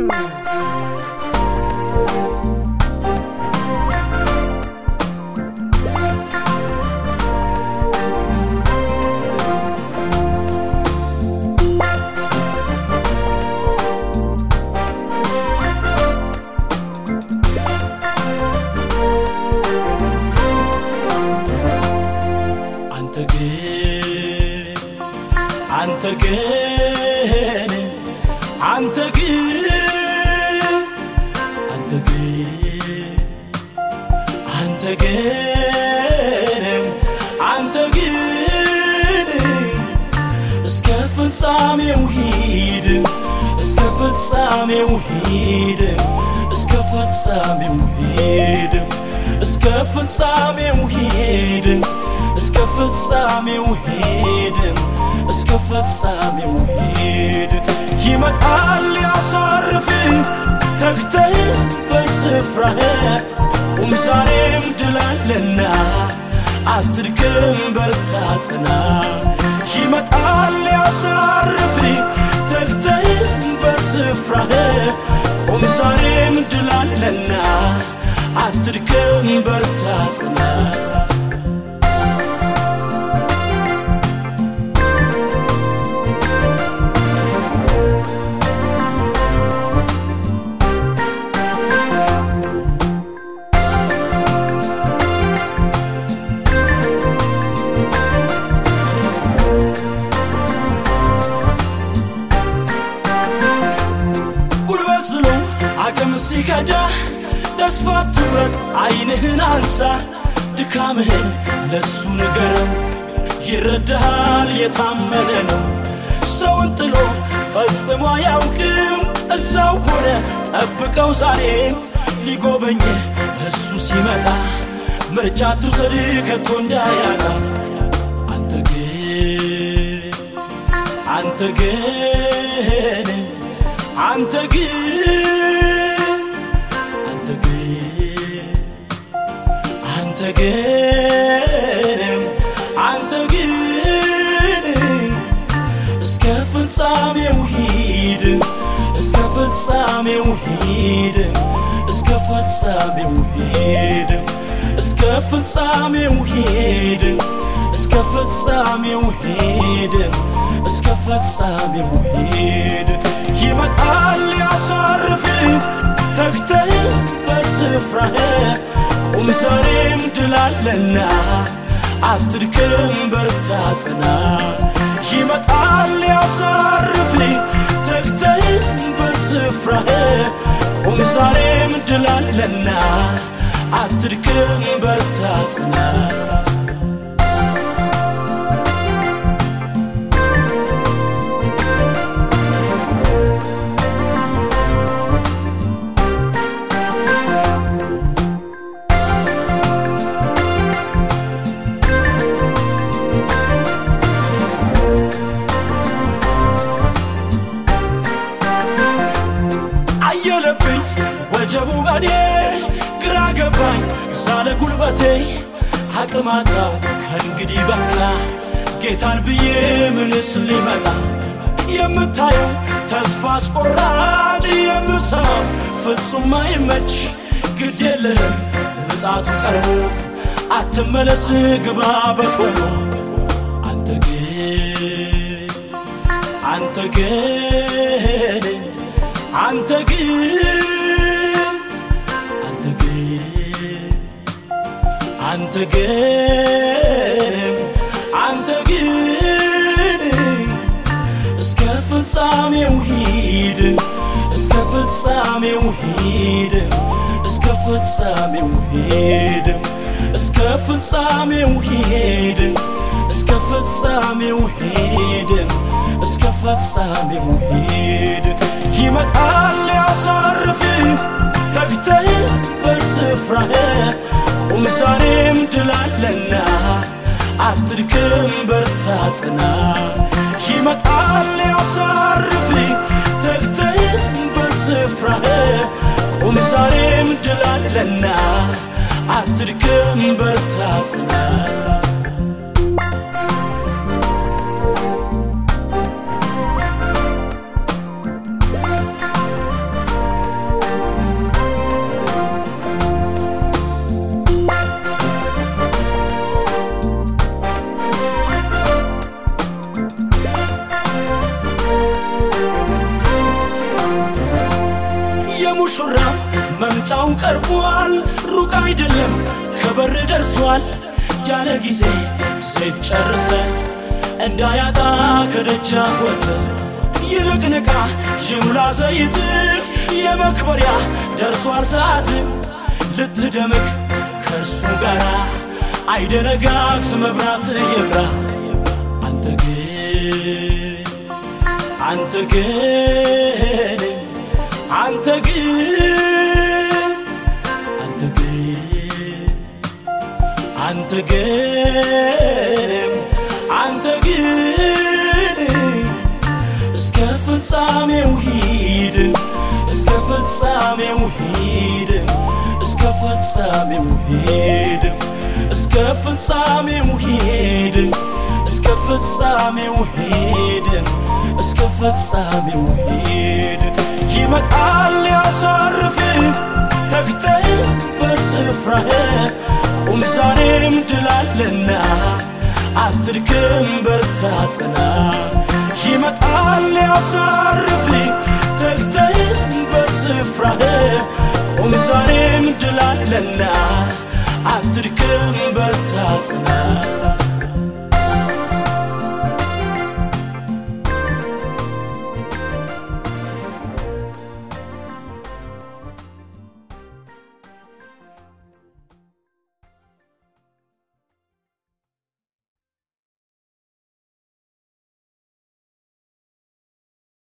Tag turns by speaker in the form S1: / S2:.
S1: አንተ ግን አንተ ግን አንተ ግን አንተ ግን አንተ ግን አንተ ግን እስከ ፍጻሜው ሂድ እስከ ፍጻሜው ሂድ እስከ ፍጻሜው ሂድ እስከ ፍጻሜው ሂድ እስከ ፍጻሜው ሂድ እስከ ፍጻሜው ሂድ ይመጣል ያሳርፍ ተግተህ በስፍራህ ቁም ዛሬም ድላለና አትድክም በርታ ጽና ይመጣል ያሳርፍ ተግተህ በስፍራህ ቁም ዛሬም ድላለና አትድክም በርታ ጽና ጉልበት ዝሎ አቅም ሲከዳ ተስፋ ትቁረጥ አይንህን አንሳ ድካምህን ለሱ ንገረው ይረዳሃል የታመነ ነው ሰውን ጥሎ ፈጽሞ አያውቅም እዛው ሆነ ጠብቀው ዛሬም ሊጎበኝህ እሱ ሲመጣ ምርጫ ትውሰድ ከቶ እንዳያጣ አንተ ግን አንተ ግን አንተ ግን አንተ ግን አንተ ግን አንተ ግን እስከ ፍጻሜው ሂድ እስከ ፍጻሜው ሂድ እስከ ፍጻሜው ሂድ እስከ ፍጻሜው ሂድ እስከ ፍጻሜው ሂድ እስከ ፍጻሜው ሂድ ይመጣል ያሳርፍ ተግተህ በስፍራህ ቁም ዛሬም ድላለና አትድክም በርታ ጽና ይመጣል ያሳርፍ ተግተህ በስፍራህ ቁም ዛሬም ድላለና አትድክም በርታ ጽና አየለብኝ ወጀቡ በኔ ግራ ገባኝ ሳለ ጉልበቴ አቅም አጣው ከእንግዲህ በቃ ጌታን ብዬ ምንስ ሊመጣ የምታየው ተስፋ አስቆራጭ የምሰማው ፍጹም አይመች ግድ የለህም ምጻቱ ቀርቦ አትመለስ ግባ በቶሎ አንተ ግን አንተ ግን አንተ ግን አንተ ግን አንተ ግን አንተ ግን እስከ ፍጻሜው ሂድ እስከ ፍጻሜው ሂድ እስከ ፍጻሜው ሂድ እስከ ፍጻሜው ሂድ እስከ ፍጻሜው ሂድ እስከ ፍጻሜው ሂድ ይመጣል ያሳርፍ ተግተህ በስፍራህ ቁም ዛሬም ድላለና አትድክም በርታ ጽና ይመጣል ያሳርፍ ተግተህ በስፍራህ ቁም ዛሬም ድላለና አትድክም በርታ ጽና መውጫው ቀርቧል ሩቅ አይደለም ከበር ደርሷል ያለ ጊዜ ዘይት ጨርሰ እንዳያጣ ከደጃፍ ወጥተ ይልቅ ንቃ ይሙላ ዘይት የመክበሪያ ደርሷል ሰዓት ልትደምቅ ከእርሱ ጋር አይደነጋግስ መብራት ይብራ አንተ ግን አንተ ግን አንተ ግን አንተ ግን አንተ ግን አንተ ግን እስከ ፍጻሜው ሂድ እስከ ፍጻሜው ሂድ እስከ ፍጻሜው ሂድ እስከ ፍጻሜው ሂድ እስከ ፍጻሜው ሂድ እስከ ፍጻሜው ሂድ ይመጣል ያሳርፍ ተግተህ በስፍራህ ቁም ዛሬም ድላለና አትድክም በርታ ጽና ይመጣል ያሳርፍ ተግተህ በስፍራህ ቁም ዛሬም ድላለና አትድክም በርታ ጽና